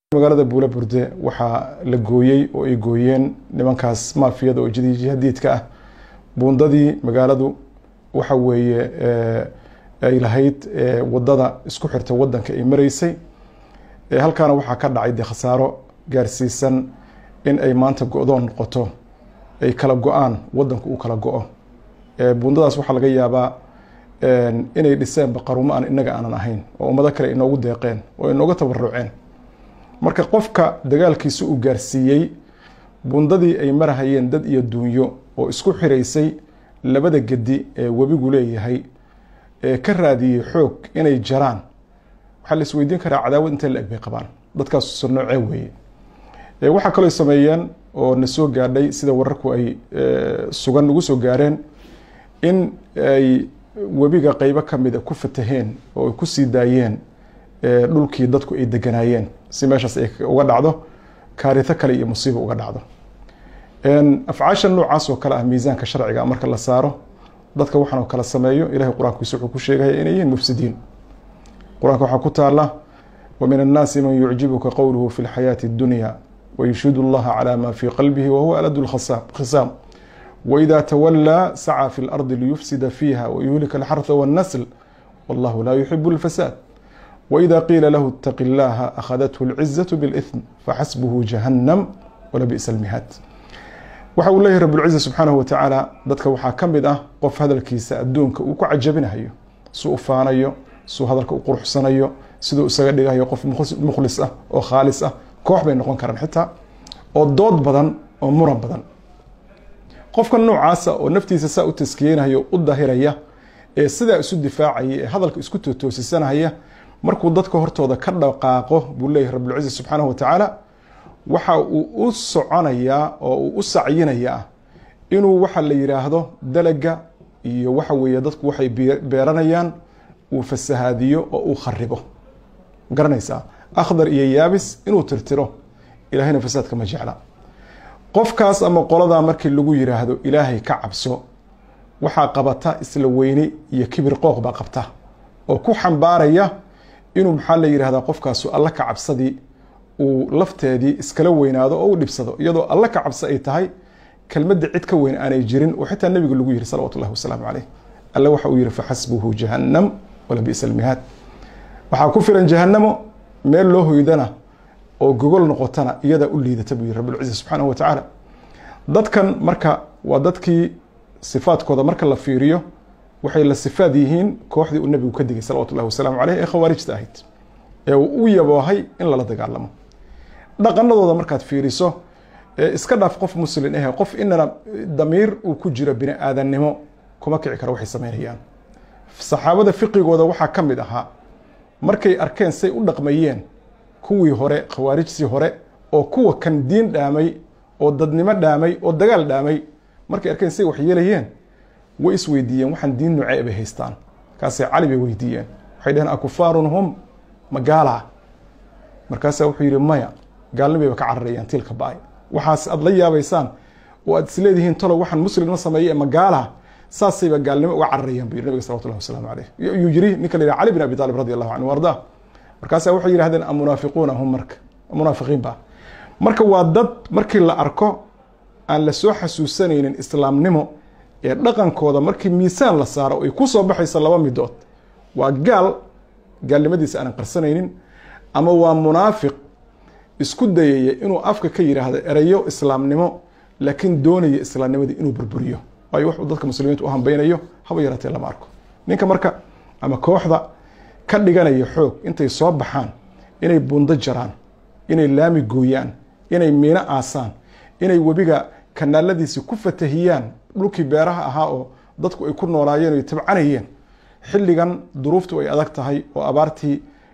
magaalada buula burde waxaa la gooyey oo ay gooyeen nimankaas maafiyada oo jihadiidka ah buundadii magaaladu waxa weeye ay lahayd wadada isku xirta wadanka ay mareysay halkaana waxaa ka dhacay dee khasaaro gaarsiisan in ay maanta go-doon noqoto ay kala go-aan wadanku uu kala go-o buundadaas waxaa laga yaabaa inay dhiseenba qarumo aan inaga aanan ahayn oo ummado kale inoogu deeqeen oo inooga tabaruceen marka qofka dagaalkiisa uu gaarsiiyey bundadii ay marahayeen dad iyo duunyo oo isku xiraysay labada gedi ee webigu leeyahay ee ka raadiyey xoog inay jaraan waxaa la isweydiin karaa cadaawad intee la eg bay qabaan dadkaas surnoocee weeye waxaa kaloo sameeyeen oo na soo gaadhay sida wararku ay sugan nagu soo gaareen in ay webiga qeybo kamida ku fataheen oo ay kusii daayeen dhulkii dadku ay deganaayeen si meeshaas ay uga dhacdo kaarito kale iyo musiiba uga dhacdo afcaasha noocaas oo kale ah miisaanka sharciga marka la saaro dadka waxaan oo kala sameeyo ilahay qur-aankiisa wuxuu ku sheegaya inay yihiin mufsidiin qur-aanka waxaa ku taala wamin annaasi man yucjibuka qowluhu fi lxayaati اdunya wayushhid اllaha calى ma fii qalbihi wahuwa alad khisaam waida tawalaa sacى fi اlardi liyufsida fiiha wayuhlika alxarha wاnnasl wallahu laa yuxibu اlfasaad وإذا قيل له اتق الله أخذته العزة بالإثم فxسبه جهنم ولبئس المهاad waxa uu leyahy ربالعزة سubحaanaه وتaعaaلى dadka waxaa ka mid ah qof hadalkiisa adduunka uu ku cajabinayo suu u faanayo suu hadalka u quruxsanayo siduu isaga dhigayo qof mukhlis ah oo khaalis ah koox bay noqon karaan xitaa oo dood badan oo muran badan qofka noocaasa oo naftiisa saa u taskiyeynayo u dahiraya ee sidaa isu difaacaya ee hadalka isku totoosisanaya markuu dadka hortooda ka dhaqaaqo buu leeyahy rabulciza subxaanahu watacaala waxa uu u soconayaa oo uu u sacyinayaa inuu waxa la yidhaahdo dalaga iyo waxa weeye dadku waxay beeranayaan uu fasahaadiyo oo uu kharibo garanaysaa akhdar iyo yaabis inuu tirtiro ilahayna fasaadka ma jecla qofkaas ama qoladaa markii lagu yiraahdo ilaahay ka cabso waxaa qabata isla weyne iyo kibir qooq baa qabta oo ku xambaaraya inuu maxaa la yihahdaa qofkaasu alla ka cabsadii uu lafteedii iskala weynaado oo u dhibsado iyadoo alla ka cabso ay tahay kelmadda cid ka weyn aanay jirin oo xitaa nebiga lagu yihi salawatu llahi wasalaamu caleyh alle waxa uu yihi faxasbuhu jahannam walabisa almihaad waxaa ku filan jahanamo meel loo hoydana oo gogol noqotana iyadaa u liidata buu yihi rabulciza subxaanahu watacaala dadkan marka waa dadkii sifaadkooda marka la fiiriyo waxay la sifaad yihiin kooxdii uu nebigu ka digay salawatu llahi wasalaamu caleyh ee khawaarijta ahayd ee uu u yaboohay in lala dagaalamo dhaqanadooda markaad fiiriso iska dhaaf qof muslin ahe qof inana damiir uu ku jiro bini aadannimo kuma kici karo waxay sameynayaan saxaabada fiqigooda waxaa ka mid ahaa markay arkeen say u dhaqmayeen kuwii hore khawaarijtii hore oo kuwa kan diin dhaamay oo dadnimo dhaamay oo dagaal dhaamay markay arkeen say wax yeelayeen way isweydiiyeen waxaan diin nuucee bay haystaan markaasay cali bay weydiiyeen waxay dhaheen akufaarun hum magaala markaasaa wuxuu yihi maya gaalnimayba ka cararayaan tiilka ba-ay waxaas aada la yaabaysaan oo aad isleedihiin talo waxaan muslimma sameeye magaala saasayba gaalnimo uga cararayaan bu yiri nabiga salawatullahi wasalaamu caleyh yuu yiri ninka la yihah cali bin abi talib radi allahu canhu arda markaasaa waxay yihahdeen amunaafiquuna hum marka munaafiqiin ba marka waa dad markii la arko aan la soo xasuusanaynin islaamnimo ee dhaqankooda markii miisaan la saaro ay ku soo baxayso laba midood waa gaal gaalnimadiisa aanan qarsanaynin ama waa munaafiq isku dayaya inuu afka ka yidhaahdo erayo islaamnimo laakiin doonaya islaamnimadii inuu burburiyo waayo wuxuu dadka muslimiinta u hambeynayo haba yaraatee lama arko ninka marka ama kooxda ka dhiganaya xoog intay soo baxaan inay buundo jaraan inay laami gooyaan inay miino aasaan inay webiga kanaaladiisi ku fatahiyaan dhulkii beeraha ahaa oo dadku ay ku noolaayeen oy tabcanayeen xilligan duruuftu ay adag tahay oo abaartii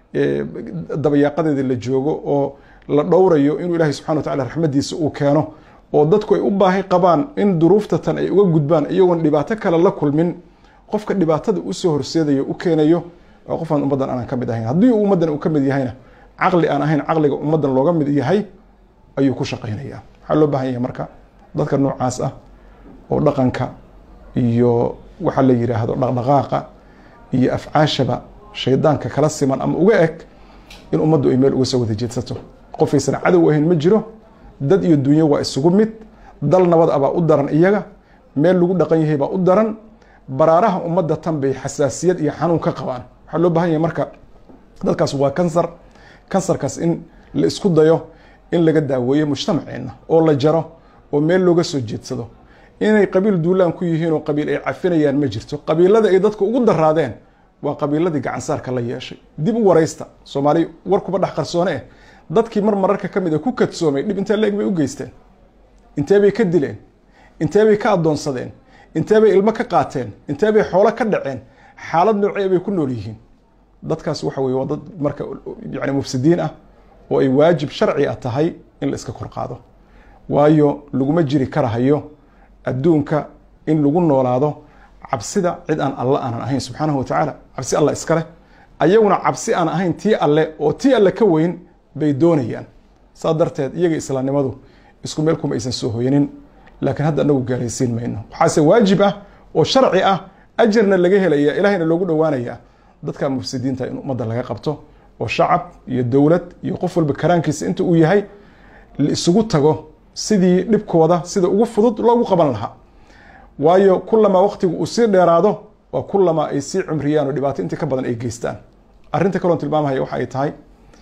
dabayaaqadeeda la joogo oo la dhowrayo inuu ilaahay subxana watacala raxmadiisa uu keeno oo dadku ay u baahi qabaan in duruufta tan ay uga gudbaan iyagoon dhibaato kale la kulmin qofka dhibaatada usoo horseedayo u keenayo waa qofaan ummaddan aanan ka mid ahayn haddii ummaddan uu ka mid yahayna caqli aan ahayn caqliga ummaddan looga mid yahay ayuu ku shaqaynaya waxaa loo baahan yahay marka dadka noocaas ah oo dhaqanka iyo waxa la yidhaahdo dhaqdhaqaaqa iyo afcaashaba shaydaanka kala siman ama uga eg in ummaddu ay meel uga soo wada jeedsato qofaysan cadow ahayn ma jiro dad iyo dunyo waa isugu mid dal nabad ah baa u daran iyaga meel lagu dhaqan yahay baa u daran baraaraha ummadda tan bay xasaasiyad iyo xanuun ka qabaan waxaa loo baahan yahay marka dadkaas waa kansar kansarkaas in la isku dayo in laga daaweeyo mujtamaceenna oo la jaro oo meel looga soo jeedsado inay qabiil duulaan ku yihiin oo qabiil ay cafinayaan ma jirto qabiilada ay dadka ugu daraadeen waa qabiiladii gacansaarka la yeeshay dib u waraysta soomaali war kuba dhex qarsoone eh dadkii mar mararka ka mid a ku kadsoomay dhib intee leeg bay u geysteen intee bay ka dileen intee bay ka addoonsadeen intee bay ilmo ka qaateen intee bay xoolo ka dhaceen xaalad noocee bay ku nool yihiin dadkaas waxa weye waa dad marka yani mufsidiin ah oo ay waajib sharci ah tahay in la iska kor qaado waayo laguma jiri karahayo adduunka in lagu noolaado cabsida cid aan alle aanan ahayn subxaanahu watacaala cabsi alla iska leh ayaguna cabsi aan ahayn tii alle oo tii alle ka weyn bay doonayaan saa darteed iyaga islaamnimadu isku meel kuma aysan soo hoyanin laakiin hadda anagu gaalaysiin mayno waxaase waajib ah oo sharci ah ajarna laga helaya ilahayna loogu dhowaanaya dadka mufsidiinta in ummadda laga qabto oo shacab iyo dowlad iyo qof walba karaankiisa inta uu yahay la isugu tago sidii dhibkooda sida ugu fudud loogu qaban lahaa waayo kulamaa waqtigu uu sii dheeraado waa kulamaa ay sii cumriyaan oo dhibaato intii ka badan ay geystaan arrinta kaloon tilmaamaya waxa ay tahay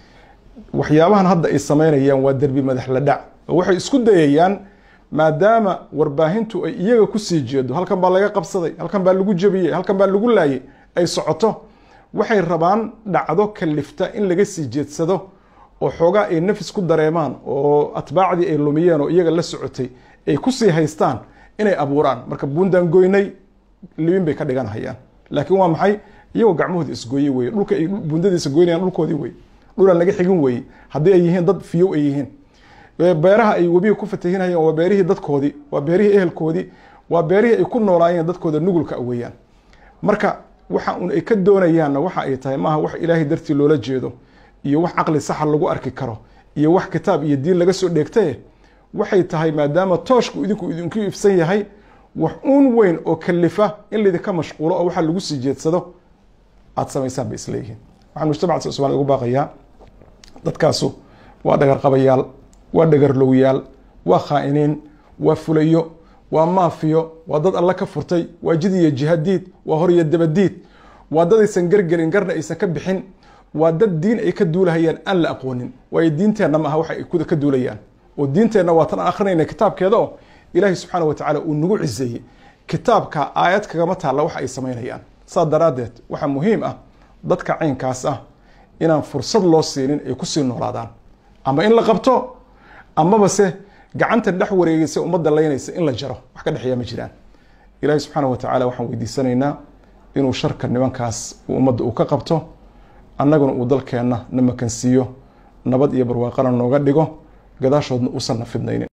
waxyaabahan hadda ay sameynayaan waa derbi madax la dhac oo waxay isku dayayaan maadaama warbaahintu ay iyaga kusii jeedo halkan baa laga qabsaday halkan baa lagu jabiyey halkan baa lagu laayay ay socoto waxay rabaan dhacdo kalifta in laga sii jeedsado oo xoogaa ay nafis ku dareemaan oo atbaacdii ay lumiyeen oo iyaga la socotay ay kusii haystaan inay abuuraan marka buundaan goynay libin bay ka dhiganhayaan laakiin waa maxay iyagoo gacmahooda isgooye weye dhulka ay buundadiisa goynayaan dhulkoodii weye dhulaan laga xigin weye haddii ay yihiin dad fiyow ay yihiin beeraha ay webiga ku fatahinayaan waa beerihii dadkoodii waa beerihii ehelkoodii waa beerihii ay ku noolaayeen dadkooda nugulka weeyaan marka waxa un ay ka doonayaanna waxa ay tahay maaha wax ilaahay dartii loola jeedo iyo wax caqli saxa lagu arki karo iyo wax kitaab iyo diin laga soo dheegtaye waxay tahay maadaama tooshku idinku idinku ifsan yahay wax uun weyn oo kalifa in laydinka mashquulo oo waxa lagu sii jeedsado aada samaysaan bay isleeyihiin waxaan mujtamaca somalia ugu baaqayaa dadkaasu waa dhagarqabayaal waa dhagarlowyaal waa khaa'iniin waa fulayo waa maafiyo waa dad alle ka furtay waa jid iyo jihadiid waa hor iyo dabadiid waa dad aysan gargelin garna aysan ka bixin waa dad diin ay ka duulahayaan aan la aqoonin waayo diinteenna ma aha waxa ay ka duulayaan oo diinteenna waa tan aan akrinayna kitaabkeeda oo ilaahay subxaana wa tacaala uu nagu ciseeyey kitaabka aayad kagama taalla waxa ay samaynayaan saas daraaddeed waxaa muhiim ah dadka caynkaas ah inaan fursad loo siinin ay kusii noolaadaan ama in la qabto amaba se gacanta dhex wareegaysa ummadda laynaysa in la jaro wax ka dhexeeya ma jiraan ilaahay subxaana wa tacaala waxaan weydiisanaynaa inuu sharka nimankaas uu ummadda uu ka qabto annaguna uu dalkeenna na makansiiyo nabad iyo barwaaqana nooga dhigo gadaashoodna uusan na fidnaynin